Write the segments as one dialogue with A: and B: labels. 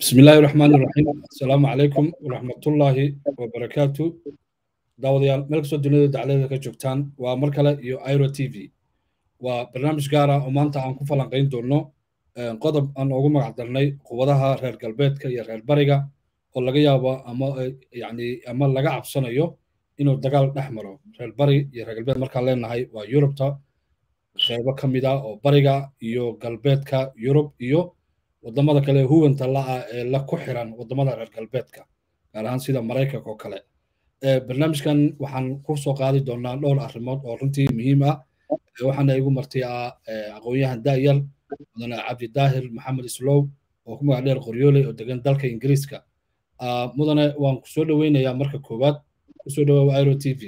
A: بسم الله الرحمن الرحيم السلام عليكم ورحمة الله وبركاته داوديال ملك سو دنيا دعالة كجوكتان ومركلة يو ايرو تي في وبرنامج غارة ومانتا عن كفلان قين دونو قدب أن أقوم مقعدرني قوضها رير قلبيتك يا رير بريغا ولغا يابا أما يعني أما لغا عبسانا يو إنو دقال نحمرو رير بري يا رير قلبيت مركا لين هاي ويوروبتا قيبا كميدا أو بريغا يو قلبيتك يوروب يو wadamada kale huwanta la-a ee la ku xiran wadamada reer galbeedka gaar ahaan sida maraykanka oo kale barnaamijkan waxaan ku soo qaadi doonaa dhowr arrimood oo runtii muhiim ah waxaana igu marti ah aqoon-yahan daayar mudane cabdi daahir maxamed islow oo ku magac dheer qoryooley oo degan dalka ingiriiska mudane waan ku soo dhoweynayaa marka koowaad kusoo dhawaa aero t v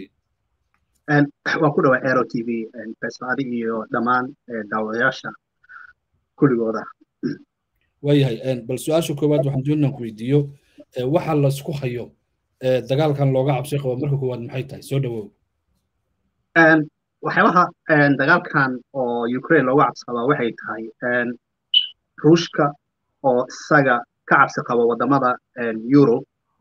B: waan ku dhawaa aero t v fesadi iyo dhammaan daawadayaasha kulligooda
A: waayahay bal su-aasha koowaad waxaan doonaan ku weydiiyo waxa laisku hayo dagaalkan looga cabsi qabo marka koowaad maxay tahay soo dhawow
B: waxyaabaha dagaalkan oo ukraine looga cabsi qabaa waxay tahay ruushka oo isaga ka cabsi qabo wadamada europe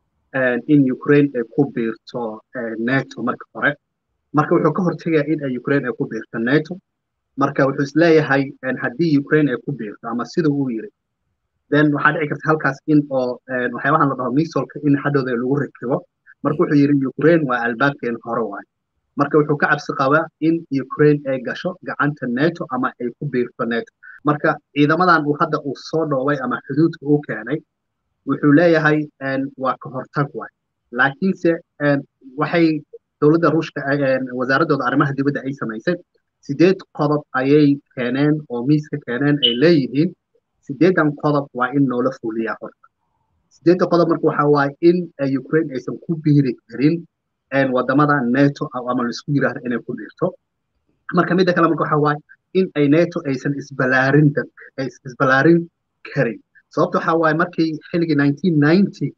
B: in ukraine ay ku biirto nato marka hore marka wuxuu ka hortegaya in ukraine ay ku biirto nato marka wuxuu isleeyahay haddii ukraine ay ku biirto ama sida uu yiri then waxaa dhici karta halkaas in oo waxyaabahan la dhaho misolka in hadhowda lagu rakibo marka wuxuu yidhi ukraine waa albaabkeen hore waay marka wuxuu ka cabsi qabaa in ukraine ay gasho gacanta nato ama ay ku biirto nato marka ciidamadan uu hadda uu soo dhoobay ama xuduudka uu keenay wuxuu leeyahay waa ka hortag waay laakiinse waxay dowladda ruushka wasaaradooda arrimaha dibadda ay samaysay sideed qodob ayay keeneen oo miiska keeneen ay leeyihiin sideedan qodob waa in noola fuliyaa horta sideedda qodob marka waxa waaye in ukraine aysan ku biiri karin wadamada nato ama laisku yiraahdo inay ku biirto marka midda kale marka waxa waaye in ay nato aysan isbalaarin isbalaarin karin sababta waxa waaye markii xilligii nineteen ninety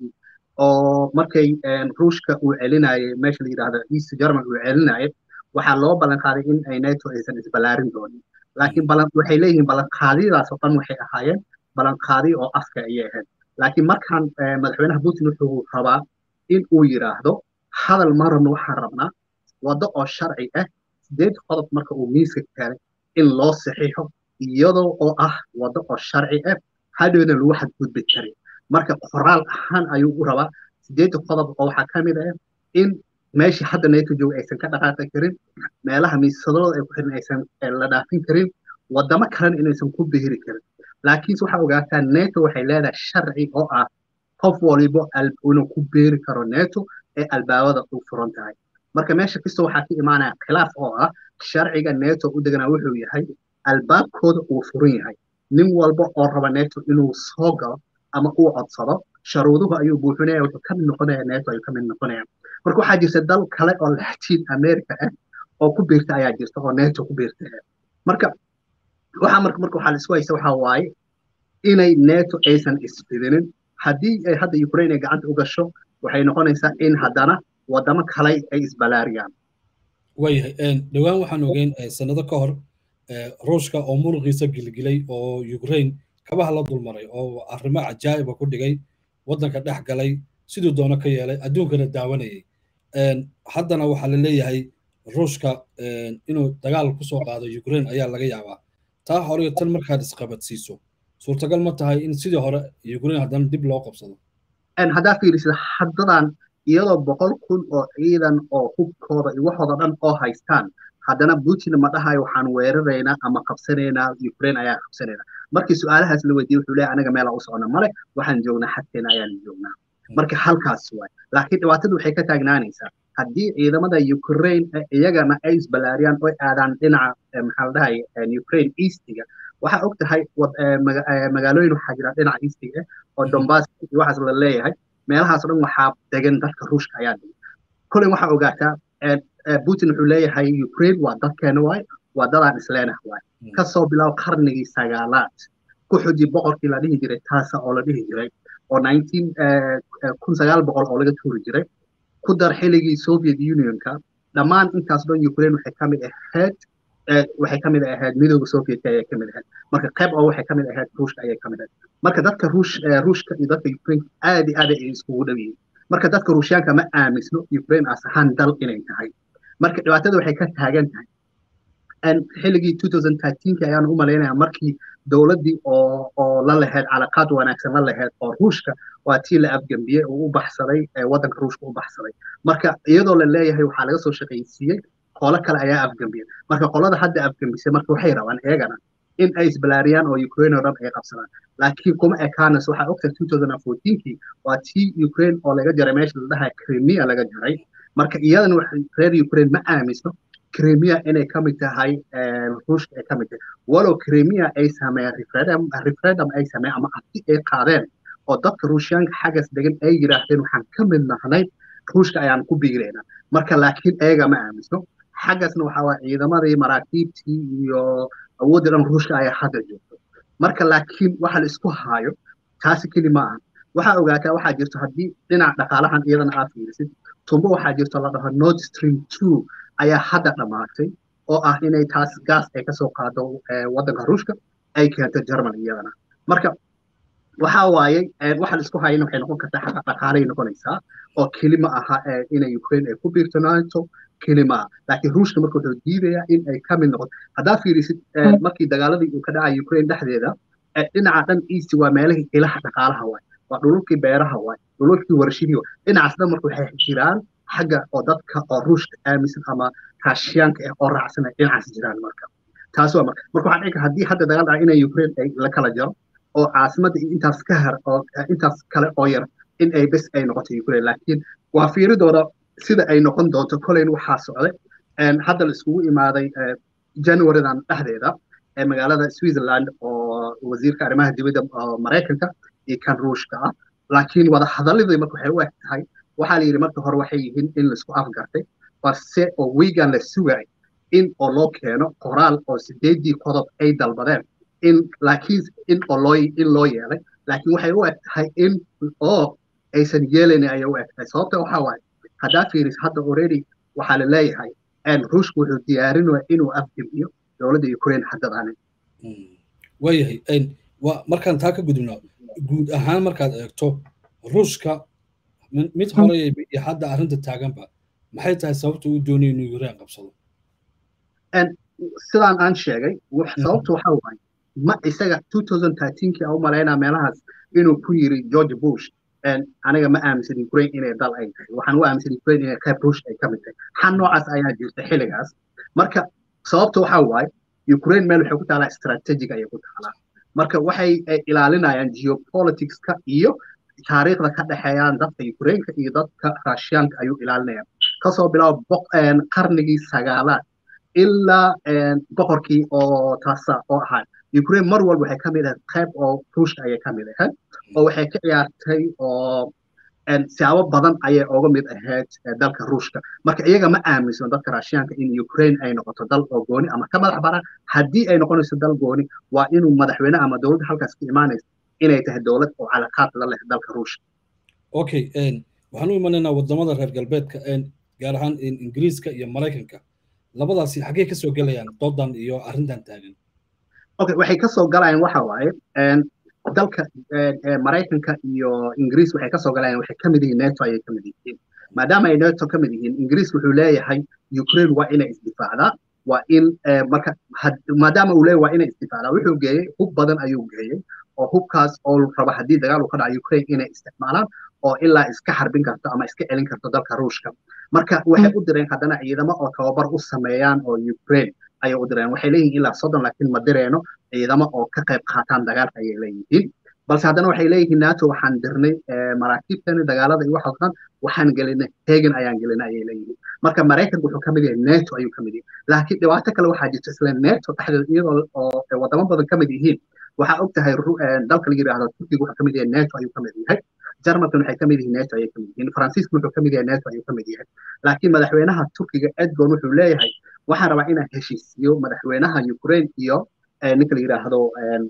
B: oo markay ruushka uu celinayay meesha la yidhaahdo east german uu celinayay waxaa loo ballan qaaday in ay nato aysan isbalaarin doonin laakiin waxay leeyihiin ballanqaadiyadaas oo dhan waxay ahaayeen ballanqaadiyo oo afka ayay ahayd laakiin markaan madaxweynaha putin wuxuu rabaa in uu yidhaahdo hadal ma rabno waxaan rabnaa waddo oo sharci ah sideed qodob marka uu miiska keenay in loo saxiixo iyadoo oo ah waddo oo sharci ah hadhowna lagu xadgudbi karin marka qoraal ahaan ayuu u rabaa sideedda qodob oo waxaa ka mid ah in meeshii hadda nato jooga aysan ka dhaqaaqi karin meelaha miisadooda ay ku xiran aysan la dhaafin karin wadamo kalena inaysan ku bihiri karin laakiinse waxaa ogaataa nato waxay leedahay sharci oo ah qof walibo inuu ku beeri karo nato ee albaabada u furan tahay marka meesha kasta waxaa ka imaanaya khilaaf oo ah sharciga nato u deganaa wuxuu yahay albaabkooda uu furan yahay nin walba oo raba nato inuu soo galo ama uu codsado sharuuduhu ayuu buuxinaya wuxuu ka mid noqonaya nato ayuu ka mid noqonaya marka waxaa jirta dal kale oo latin america ah oo ku biirta ayaa jirta oo nato ku biirta ah marka waxaa marka marka waxaa la isku haysta waxaa waaye inay nato aysan isfidinin haddii ay hadda ukraine ay gacanta u gasho waxay noqonaysaa in haddana wadamo kale ay isbalaariyaan
A: waayahay dhowaan waxaan ogeyn sanado ka hor ruushka oo muruqiisa gilgilay oo ukraine kabaha la dulmaray oo arrimo cajaa'iba ku dhigay waddanka dhex galay siduu doono ka yeelay adduunkana daawanayay haddana waxaa la leeyahay ruushka inuu dagaal ku soo qaado ukraine ayaa laga yaabaa taa hore tan markaad isqabadsiiso suurtagal ma tahay in sidii hore ukraine haddana dib loo qabsado
B: haddaa fiirisida haddadan iyadoo boqol kun oo ciidan oo hubkooda iyo waxooda dhan oo haystaan haddana putin ma dhahayo waxaan weeraraynaa ama qabsanaynaa ukraine ayaa qabsanaynaa markii su-aalahaas la weydiiyey wuxuu leeyahay anaga meelaa u socona male waxaan joognaa xagteena ayaan joognaa marka halkaas waay laakiin dhibaatadu waxay ka taagnaanaysaa haddii ciidamada ukraine iyagana ay isbalaariyaan oo aadaan dhinaca maxaa la dhahay ukraine eastiga waxaa og tahay magaalooyin waxaa jira dhinaca eastiga oo donbass iyo waxaas la leeyahay meelahaas o dhan waxaa degan dadka ruushka ayaa degan koley waxaa ogaataa putin wuxuu leeyahay ukraine waa dadkeena waay waa dadaan isleenah waay kasoo bilaabo qarnigii sagaalaad ku xuji boqorkii la dhihi jiray taasa oo la dhihi jiray oo kun sagaal boqol oo laga tuuri jiray ku dar xilligii soviet unionka dhammaan intaas dhan ukraine waxay ka mid ahayd waxay kamid ahayd midooda sovietka ayay kamid ahayd marka qayb oo waxay kamid ahayd ruushka ayay kamid ahayd marka dadka ruush ruushka iyo dadka ukraine aad iyo aad ay iskugu dhow yihiin marka dadka ruushyaanka ma aamisno ukraine as ahaan dal inay tahay marka dhibaatada waxay ka taagan tahay xilligii 2013 ayaan u malaynaya markii dowladdii oo oo la lahayd calaqaad wanaagsan la lahayd oo ruushka waa tii la afgambiyey oo u baxsaday waddanka ruushka u baxsaday marka iyadoo la leeyahay waxaa laga soo shaqaysiiyey qolo kale ayaa afgambiyey marka qolada hadda afgambisay marka waxay rabaan iyagana in ay isbalaariyaan oo ukraine oo dhan ay qabsadaan laakiin kuma ekaanayso waxaa ogtahay 2014kii waa tii ukraine oo laga jaray meesha la dhahaa crimea laga jaray marka iyadana reer ukraine ma aaminsno crimea inay ka mid tahay ruushka ay ka mid tahay walow crimea ay sameeyeen referendum referendum ay sameeyeen ama abti ay qaadeen oo dadka ruushyaanka xaggas degan ay yidhaahdeen waxaan ka mid nahnay ruushka ayaan ku biiraynaa marka laakiin ayaga ma aaminsno xaggasna waxaa waa ciidamadii maraakiibtii iyo awooddii dhan ruushka ayaa hadda joogto marka laakiin waxa la isku haayo taasi keli ma aha waxaa ogaataa waxaa jirto haddii dhinaca dhaqaalahan iyadana aad fiirisid tumbo waxaa jirto la dhaho nord stream two ayaa hadda dhammaatay oo ah inay taas gaas ay kasoo qaado waddanka ruushka ay keento german iyadana marka waxa waaye waxa la isku hayana waxay noqon kartaa xaqa dhaqaalay noqonaysaa oo keli ma aha inay ukraine ay ku biirtanaato keli ma aha laakiin ruushka marka wuxuu diidayaa in ay ka mid noqoto haddaa fiirisid markii dagaaladii uu ka dhacay ukraine dhexdeeda dhinaca dhan east waa meelihii ilaha dhaqaalaha waay waa dhululkii beeraha waay dhululkii warshidii waay dhinacaas dhan marka waxay jiraan xagga oo dadka oo ruushka aaminsan ama raashiyaanka ah oo raacsan ay dhinacaas jiraan marka taas waa marka marka waxaa dhici kara haddii hadda dagaal dhaca inay ukraine ay la kala jaro oo caasimadda intaas ka har oo intaas kale oo yar in ay bes ay noqoto ukraine laakiin waa fiiridooda sida ay noqon doonto koleyn waxaa socday hadda la iskugu imaaday januarydan dhexdeeda ee magaalada switzerland oo wasiirka arrimaha dibadda maraykanka iyo kan ruushka ah laakiin wada hadaladii marka waxay u eg tahay waxaa la yidhi marka hore waxay yihiin in laisku afgartay balse oo wiigan la sugay in oo loo keeno qoraal oo sideedii qodob ay dalbadeen in laakiin in oo loo in loo yeelay laakiin waxay u eg tahay in oo aysan yeelayn ayay u eg tahay sababta waxaa waaye haddaa fiiris hadda already waxaa la leeyahay ruushku wuxuu diyaarinaya inuu afgebiyo dowladda ukraine haddadaani
A: waayahay markaan taa ka gudubno guud ahaan markaad eegto ruushka mid hore iyo hadda arrinta taaganba maxay tahay sababta uu doonayo inuu ukraine qabsado
B: sidaan aan sheegay sababta waxaa waaye ma isaga 2013kii aan u malaynaa meelahaas inuu ku yiri george bush aniga ma aaminsan ukraine inay dal ay tahay waxaan u aaminsan ukraine inay qayb ruush ay ka mid tahay xan noocaas ayaa jirta xilligaas marka sababta waxaa waaye ukraine meel waxay ku taalaa strategic ayay ku taalaa marka waxay ilaalinayaan geopoliticska iyo taariikhda ka dhexeeyaan dadka ukraineka iyo dadka raashiyaanka ayuu ilaalinayaan kasoo bilaabo qarnigii sagaalaad ilaa boqorkii oo taasa oo ahaa ukraine mar walba waxay ka mid ahayd qayb oo ruushka ayay ka mid ahayd oo waxay ka ciyaartay oo siyaabo badan ayay oga mid ahayd dalka ruushka marka iyaga ma aaminsan dadka raashiyaanka in ukraine ay noqoto dal oo gooni ama ka madax baran haddii ay noqonayso dal gooni waa inuu madaxweyne ama dowladda halkaas ka imaanaysa inay tahay dowlad oo calaqaad la leh dalka ruushka
A: okay waxaan u imanaynaa wadamada reer galbeedka gaar ahaan ingiriiska iyo maraykanka labadaasi xaggee ka soo gelayaan doodan iyo arrintan taagan
B: okay waxay kasoo galayaan waxa waaye dalka maraykanka iyo ingiriis waxay kasoo galayaan waxay kamid yihiin neto ayay kamid yihiin maadaama ay neto kamid yihiin ingiriis wuxuu leeyahay ukraine waa inay isdifaacdaa waa in marka maadaama uu leeyahay waa inay isdifaacdaa wuxuu geeyey hub badan ayuu geeyey oo hubkaas oo raba haddii dagaal uu ka dhaco ukraine inay isticmaalaan oo ilaa iska xarbin karto ama iska celin karto dalka ruushka marka waxay u direen haddana ciidamo oo tababar u sameeyaan oo ukraine ayay u direen waxay leeyihiin ilaa soddon laakiin ma direeno ciidamo oo ka qayb qaataan dagaalka ayay leeyihiin balse haddana waxay leeyihiin nato waxaan dirnay maraakiibtani dagaalada iyo waxa dhan waxaan gelinay hegan ayaan gelinay ayay leeyihiin marka maraykanku wuxuu kamid yahay neto ayuu kamid yahay laakiin dhibaato kale waxaa jirta isla neto dhexdeeda iyadoo oo wadamo badan kamid yihiin waxaa og tahay dalka la yidhaahdo turkiga wuxuu kamid yahay neto ayuu kamid yahay jarmalkan waxay kamid yihiin neto ayay kamid yihiin faransiiska wuxuu kamid yahay neto ayuu kamid yahay laakiin madaxweynaha turkiga edgon wuxuu leeyahay waxaan rabaa inaan heshiisiyo madaxweynaha ukraine iyo ninka la yidhaahdo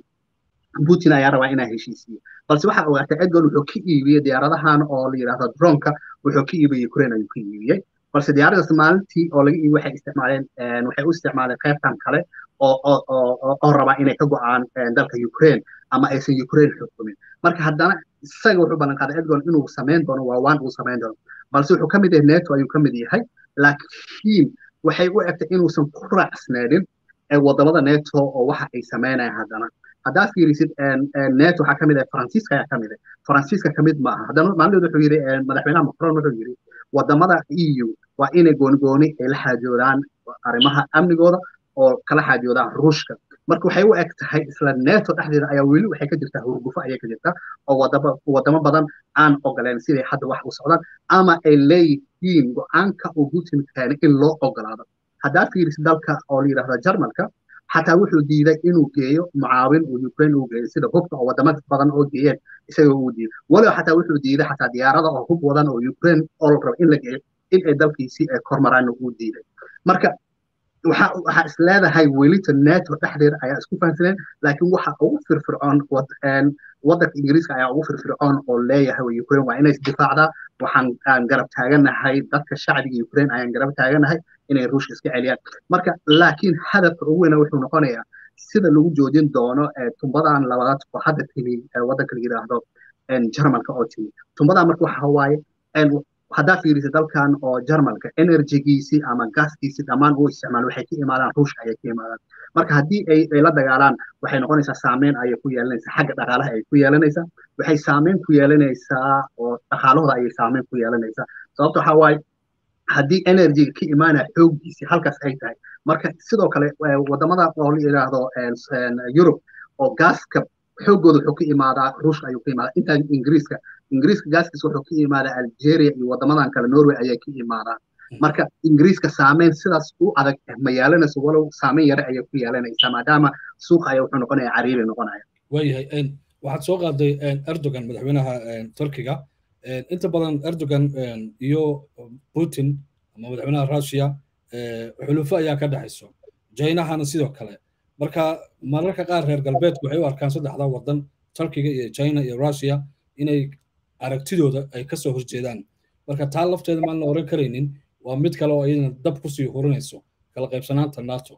B: putin ayaa rabaa inaan heshiisiyo balse waxaa ogaataa edgon wuxuu ka iibiyey diyaaradahan oo la yidhaahdo dronka wuxuu ka iibiyey ukraine ayuu ka iibiyey balse diyaaradaas maalintii oo laga iibi waxay isticmaaleen waxay u isticmaaleen qaybtan kale oo oo oo rabaa inay ka go'aan dalka ukraine ama aysan ukraine xukumin marka haddana isaga wuxuu ballan qaaday edgon inuu samayn doono waa waan uu samayn doono balse wuxuu ka mid yahay neto ayuu ka mid yahay laakiin waxay u egtay inuusan ku raacsneedin wadamada neto oo waxa ay samaynayaan haddana haddaad fiirisid neto waxaa kamid ah faransiiska ayaa kamid ah faransiiska kamid ma aha haddana maalinteed wuxuu yidhi madaxweynaha macron wuxuu yidhi wadamada eu waa inay goonigooni ay la xaajoodaan arrimaha amnigooda oo kala xaajoodaan ruushka marka waxay u eg tahay isla neto dhexdeeda ayaa weli waxay ka jirtaa hurgufo ayay ka jirtaa oo wadamo badan aan ogoleen siday hadda wax u socdaan ama ay leeyihiin go-aanka uu putin keenay in loo ogolaado haddaad fiirisid dalka oo la yidhahdo jarmalka xataa wuxuu diiday inuu geeyo mucaawin uu ukraine uu geeyo sida hubka oo wadamo badan oo geeyeen isaga uu diiday walow xataa wuxuu diiday xataa diyaarada oo hub wadan oo ukraine oo la rabo in la geeyo in ay dalkiisii ay kormaraan uu diiday marka waxaa is leedahay welita neto dhexdeeda ayaa isku fahansaneen laakiin waxa ugu firfircoon waddanka ingiriiska ayaa ugu firfircoon oo leeyahay ukraine waa inay isdifaacdaa waxaan aan garab taaganahay dadka shacbiga ukraine ayaan garab taaganahay inay ruushka iska celiyaan marka laakiin hadafka ugu weyna wuxuu noqonayaa sida lagu joojin doono tumbadan labaad oo hadda timi waddanka la yidhaahdo jarmalka oo timi tumbadan marka waxa waaye haddaa fiirisa dalkan oo jarmalka enerjigiisii ama gaaskiisii dhammaan uu isticmaalo waxay ka imaadaan ruushka ayay ka imaadaan marka haddii ay ay la dagaalaan waxay noqonaysaa saameyn ayay ku yeelanaysaa xagga dhaqaalaha ay ku yeelanaysaa waxay saameyn ku yeelanaysaa oo dhaqaalahooda ayay saameyn ku yeelanaysaa sababta waxaa waaye haddii enerjiga ka imaanaya xooggiisii halkaas ay tahay marka sidoo kale wadamada oo la yidhaahdo yurub oo gaaska xooggooda wuxuu ka imaadaa ruushka ayuu ka imaadaa intaan ingiriiska ingiriiska gaaskiisa wuxuu ka imaadaa algeria iyo wadamadan kale norway ayay ka imaadaan marka ingiriiska saameyn sidaas u adag ma yeelanayso walow saameyn yare ayay ku yeelanaysaa maadaama suuqa ayaa wuxuu noqonaya cariiri noqonaya
A: waayahay waxaad soo qaaday erdogan madaxweynaha turkiga inta badan erdogan iyo putin ama madaxweynaha russia xulufo ayaa ka dhexayso jaynahana sidoo kale marka mararka qaar reer galbeedku waxay u arkaan saddexda waddan turkiga iyo china iyo russia inay aragtidooda ay kasoo horjeedaan marka taa lafteeda maan la oran karaynin waa mid kale oo iyadana dab kusii hurinayso kala qaybsanaanta nato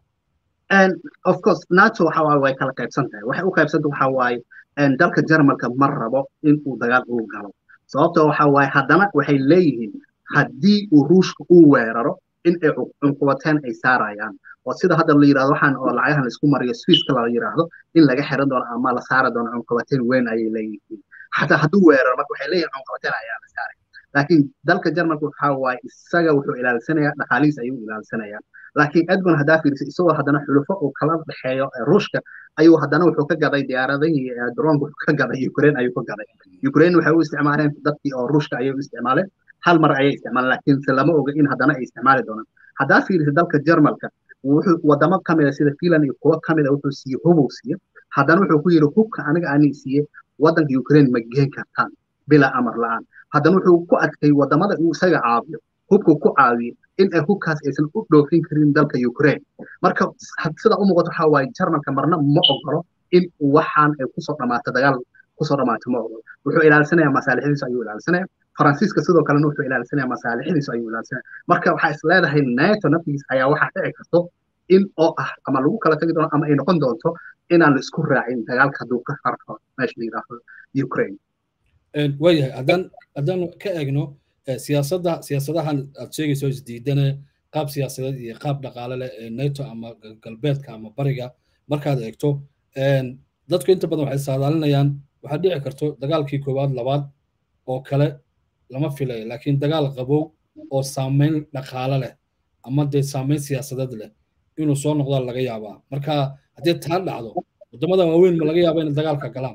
B: of course nato waxa waaye way kala qaybsan tahay waxay u qaybsanta waxa waaye dalka jarmalka ma rabo in uu dagaal uu galo sababtoo waxa waaye haddana waxay leeyihiin haddii uu ruushka uu weeraro in ay cunqubateen ay saarayaan oo sida hadda la yidhahdo waxaan oo lacagahan laisku mariyo swisska la yidhaahdo in laga xiran doono ama la saari doono cunqubateen weyn ayay leeyihiin xataa hadduu weeraro marka waxay leeyihin cunqubateen ayaa la saaray laakiin dalka jarmalka waxa waaye isaga wuxuu ilaalsanayaa dhaqaalihiis ayuu ilaalsanayaa laakiin edgon haddaa fiirisa isagoo haddana xulufo uu kala dhexeeyo ruushka ayuu haddana wuxuu ka gaday diyaaradihii droonka wuxuu ka gaday ukraine ayuu ka gaday ukraine waxay u isticmaaleen dadkii oo ruushka ayay u isticmaaleen hal mar ayay isticmaaleen laakiinse lama oga in haddana ay isticmaali doonaan haddaa fiirisa dalka jarmalka wuxuu wadamo ka mida sida finland iyo kuwo ka mida wuxuu siiye hubuu siiye haddana wuxuu ku yidhi hubka aniga ani siiye waddanka ukraine ma geen kartaan bilaa amar la-aan haddana wuxuu ku adkay wadamada uu isaga caawiyo hubku ku caawiye in ay hubkaas aysan u dhoofin karin dalka ukraine marka sida u muuqato waxaa waaye jarmalka marna ma ogolo in waxaan ay kusoo dhamaato dagaal kusoo dhamaato ma ogolo wuxuu ilaalsanayaa masaalixdiisu ayuu ilaalsanaya faransiiska sidoo kalena wuxuu ilaalsanaya masaalixdiisu ayuu ilaalsanaya marka waxaa is leedahay nato naftigiis ayaa waxaa dhici karto in oo ah ama lagu kala tagi doono ama ay noqon doonto inaan la isku raacin dagaalka hadduu ka farko meesha la yidhaahdo ukraine
A: waayahay haddaan haddaan ka eegno siyaasadda siyaasadahan aad sheegayso isdiidane qaab siyaasadeed iyo qaab dhaqaale leh ee nato ama galbeedka ama bariga markaad eegto dadku inta badan waxay saadaalinayaan waxaad dhici karto dagaalkii koowaad labaad oo kale lama filayo laakiin dagaal qabow oo saameyn dhaqaale leh ama dee saameyn siyaasadeed leh inuu soo noqdaa laga yaabaa marka haddii taa dhacdo waddamada waaweyn ma laga yaaba inay dagaalka galaan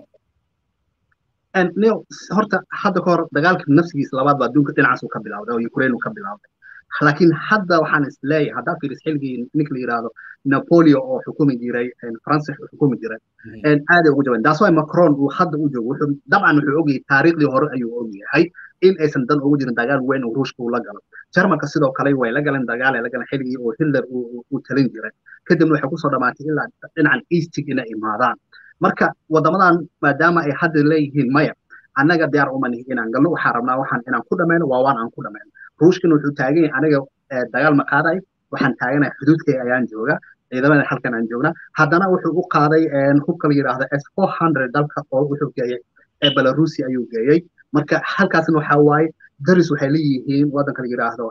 B: neo horta hadda ka hor dagaalka nafsigiisa labaad baa adduunka dhinacaasu ka bilawday oo ukraine ka bilawday laakiin hadda waxaan is leeyahay haddaa fiiris xilligii ninka la yidhaahdo napoleon oo xukumi jiray faransa xukumi jiray aaday ugu jabeen taas waay macron uu hadda u joogo wuxuu dabcan wuxuu ogyahay taariikhdii hore ayuu ogyahay in aysan dan ugu jirin dagaal weyn oo ruushka uu la galo jarmalka sidoo kale way la galeen dagaal ay la galeen xilligii oo hitler uu talin jiray kadibna waxay kusoo dhamaatay ilaa dhinacan eastig inay imaadaan marka waddamadan maadaama ay hadda leeyihiin maya annaga diyaar uma nihi inaan galno waxaan rabnaa waxaan inaan ku dhammayno waa waan aan ku dhammayno ruushkana wuxuu taagan yahay aniga dagaal ma qaadayo waxaan taaganahay xuduudkay ayaan jooga ciidamada halkan aan joognaa haddana wuxuu u qaaday hubka la yidhaahdo s four hundred dalka oo wuxuu geeyey ee belarusi ayuu geeyey marka halkaasna waxa waaye daris waxay leeyihiin waddanka la yidhaahdo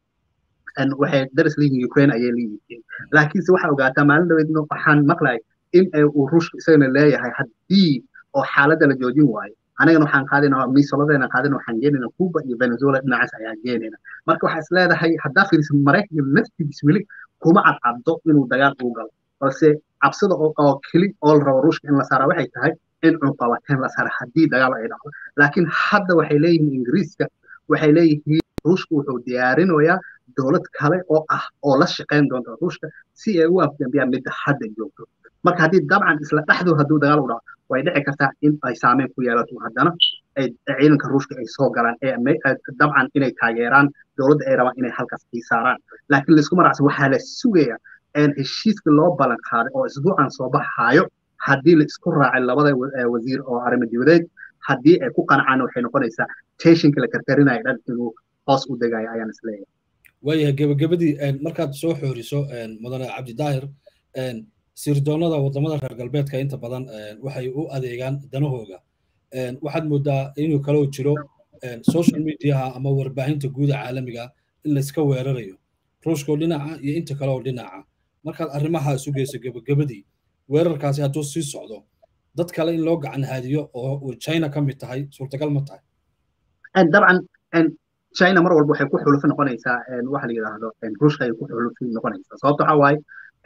B: waxay daris leeyihiin ukraine ayay leeyihiin laakiinse waxaa ogaataa maalin dhaweedna waxaan maqlay in uu ruushka isagana leeyahay haddii oo xaaladda la joojin waayo anigana waxaan qaadayna miisoladeena qaadayna waxaan geenayna cuba iyo venezuela dhinacaas ayaan geenayna marka waxaa is leedahay haddaa fiiriso maraykanka naftigiis weli kuma cadcaddo inuu dagaal uu galo balse cabsida oo keli oo la rabo ruushka in la saara waxay tahay in cunqabateen la saara haddii dagaal ay dhacdo laakiin hadda waxay leeyihiin ingiriiska waxay leeyihiin ruushka wuxuu diyaarinayaa dowlad kale oo ah oo la shaqayn doonta ruushka si ay u afgambiyaan midda hadda joogto marka haddii dabcan isla dhexdooda hadduu dagaal u dhaco way dhici kartaa in ay saameyn ku yeelato haddana ciidanka ruushka ay soo galaan dabcan inay taageeraan dowladda ay rabaan inay halkaas ii saaraan laakiin laisku maracsan waxaa la sugaya heshiiska loo ballan qaaday oo isbuucan soo baxaayo haddii la isku raacay labada wasiir oo arrimo dibadeed haddii ay ku qancaan waxay noqonaysaa teshinka la karkarinayo dhan inuu hoos u degayo ayaan isleeyahay
A: waayahay gebagabadii markaad soo xooriso mudane cabdidaahir sirdoonada wadamada reer galbeedka inta badan waxay u adeegaan danahooga waxaad moodaa inuu kaloo jiro social mediaha ama warbaahinta guuda caalamiga in layska weerarayo ruushkoo dhinaca iyo inta kale oo dhinaca markaad arrimaha isu geyso gebagabadii weerarkaasi hadduu sii socdo dad kale in loo gacan haadiyo oo china ka mid tahay suurtagal ma tahay
B: dabcan china mar walba waxay ku xulufi noqonaysaa waxa la yidhaahdo ruushka ay ku xulufi noqonaysaa sababta waxaa waaye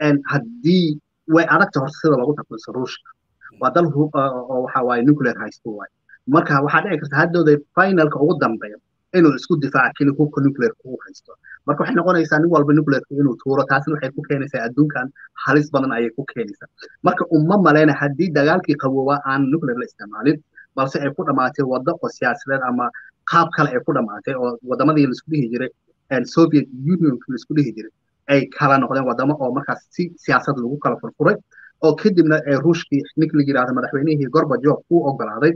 B: haddii way adagta horta sida lagu takuliso ruushka waa dal oo waxa waaye nuclear haysto waaye marka waxaa dhici karta haddooda finalka ugu dambeeya inuu isku difaaca keli hubka nuclearka uu haysto marka waxay noqonaysaa nin walba nuclearka inuu tuuro taasna waxay ku keenaysaa adduunkan halis badan ayay ku keenaysaa marka uma maleyna haddii dagaalkii qaboobaa aan nuclear la isticmaalin balse ay ku dhammaatay waddo oo siyaasadeed ama qaab kale ay ku dhammaatay oo wadamadii laisku dhihi jiray soviet unionka laisku dhihi jiray ay kala noqdeen wadamo oo markaas si siyaasad lagu kala furfuray oo kadibna ruushkii ninka la yidhahdo madaxweynihii gorbajov uu ogolaaday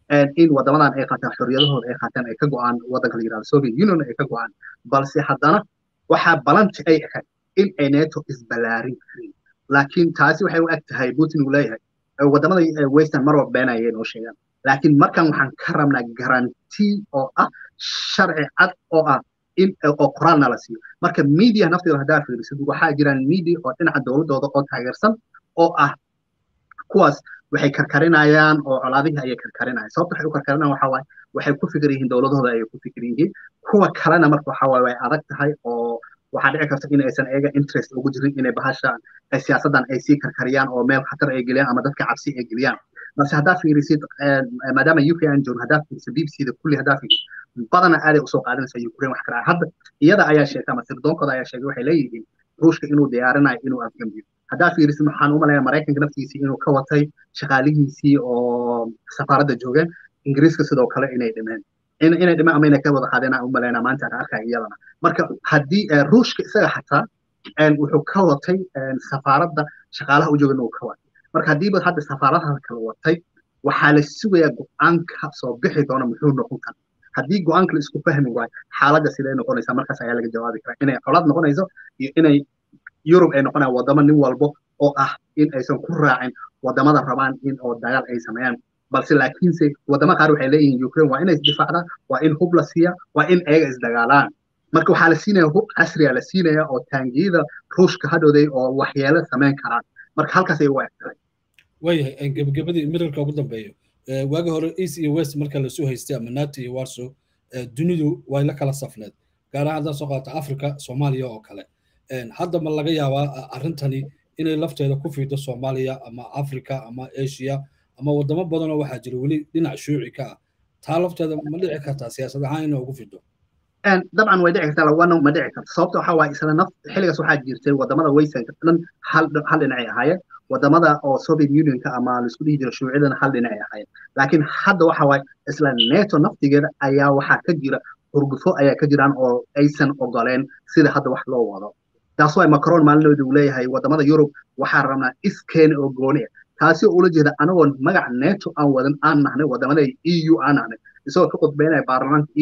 B: in wadamadan ay qaataan xorriyadahooda ay qaataan ay ka go'aan waddanka la yidhahdo soviet union ay ka go'aan balse haddana waxaa balanti ay ahayd in ay neto isballaarin karin laakiin taasi waxay u eg tahay putin uu leeyahay wadamada western mar walba beenayay noo sheegaan laakiin markan waxaan ka rabnaa garanti oo ah sharci cad oo ah in oo qoraalna la siiyo marka media nafteeda haddaa fiirisid waxaa jiraan media oo dhinaca dowladooda oo taageersan oo ah kuwaas waxay karkarinayaan oo colaadihii ayay karkarinayaan sababta waxay u karkarinayaan waxaa waaye waxay ku fikir yihiin dowladahooda ayay ku fikir yihiin kuwa kalena marka waxaa waaye way adag tahay oo waxaa dhici karta in aysan eega interest ugu jirin inay bahashaan siyaasaddan ay sii karkariyaan oo meel khatar ay geliyaan ama dadka cabsi ay geliyaan balse haddaa fiirisid maadaama uk aan joogno haddaa fiirisid b b c da kulli haddaa fiirisid badana aaday usoo qaadanaysa ukraine wax kala hadda iyada ayaa sheegtay ama sirdoonkooda ayaa sheegay waxay leeyihiin ruushka inuu diyaarinayo inuu afgambiyo haddaa fiirisid waxaan u malayaa maraykanka naftiisii inuu ka watay shaqaalihiisii oo safaaradda joogeen ingiriiska sidoo kale inay dhimeen inay dhimeen ama inay ka wada qaadeen aan u malaynaa maanta aan arkaya iyadana marka haddii ruushka isaga xataa wuxuu ka watay safaaradda shaqaalaha u joogan uu ka watay marka haddiiba hadda safaaradaha kala watay waxaa la sugayaa go-aanka soo bixi doona muxuu noqon kara haddii go-aanka la isku fahmi waayo xaaladda siday noqonaysaa markaas ayaa laga jawaabi karaa inay colaad noqonayso iyo inay yurub ay noqonayaan wadamo nin walbo oo ah in aysan ku raacin wadamada rabaan in oo dagaal ay sameeyaan balse laakiinse wadamo qaar waxay leeyihiin ukraine waa inay isdifaacdaan waa in hub la siiya waa in ayaga isdagaalaan marka waxaa la siinaya hub casriya la siinaya oo taangiyada ruushka hadhowday oo waxyeelo samayn karaan marka halkaas ay ugu eg tahay
A: waayahay gebagabadii mirarka ugu dambeeyo waagi hore east iyo west marka lasu haystay ama nato iyo warso dunidu way la kala safneed gaar ahaan haddaan soo qaata africa soomaaliya oo kale hadda ma laga yaabaa arrintani inay lafteeda ku fiido soomaaliya ama africa ama asia ama wadamo badanoo waxaa jira weli dhinac shuuci ka ah taa lafteeda ma dhici kartaa siyaasad ahaan inay ugu fido
B: dabcan way dhici kartaa lawana ma dhici karto sababta waxaa waaye isla naf xilligaas waxaa jirtay wadamada waysanka dhan hal hal dhinacay ahaayeen wadamada oo soviet unionka ama laisku dhihi jira shuucidana hal dhinacay ahaayeen laakiin hadda waxa waaye isla neto naftigeeda ayaa waxaa ka jira hurgufo ayaa ka jiraan oo aysan ogoleen sida hadda wax loo wado taas waay macron maalinooda uu leeyahay wadamada yurub waxaa rabnaa iskeena oo gooni ah taasi oo ula jeeda anagoon magac neto aan wadan aan nahnay wadamada e u aan nahnay isagoo ka qudbeynaya baarlamaanka e u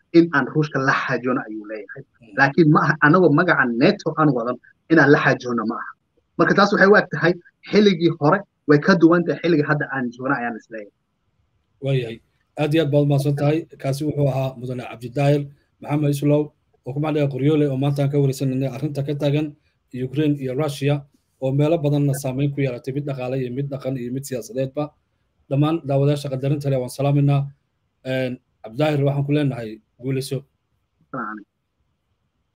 B: in aan ruushka la xaajoono ayuu leeyahay laakiin ma aha anagoo magaca neto aan wadan inaan la xaajoono ma aha marka taas waxay u eg tahay xilligii hore way ka duwan tahay xilligii hadda aan joogno ayaan isleeyahay
A: waayahay aad iyo aad baad umahadsan tahay kaasi wuxuu ahaa mudane cabdidaahir maxamed islow oo ku macdhiga qoryoole oo maanta aan ka wareysanayna arrinta ka taagan ukraine iyo russia oo meelo badanna saameyn ku yeelatay mid dhaqaale iyo mid dhaqan iyo mid siyaasadeedba dhammaan daawadayaasha qadarinta leh waan salaaminaa cabdidaahir waxaan ku leenahay guulayso